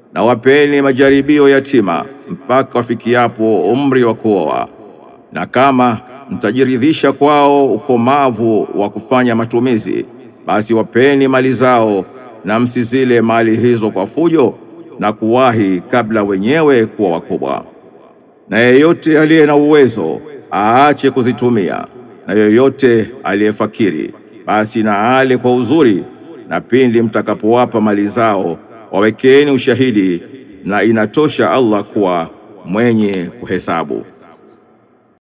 na wapeni majaribio yatima mpaka wafikiapo umri wa kuoa, na kama mtajiridhisha kwao ukomavu wa kufanya matumizi, basi wapeni mali zao na msizile mali hizo kwa fujo na kuwahi kabla wenyewe kuwa wakubwa. Na yeyote aliye na uwezo aache kuzitumia, na yeyote aliyefakiri basi na ale kwa uzuri, na pindi mtakapowapa mali zao wawekeni ushahidi, na inatosha Allah kuwa mwenye kuhesabu.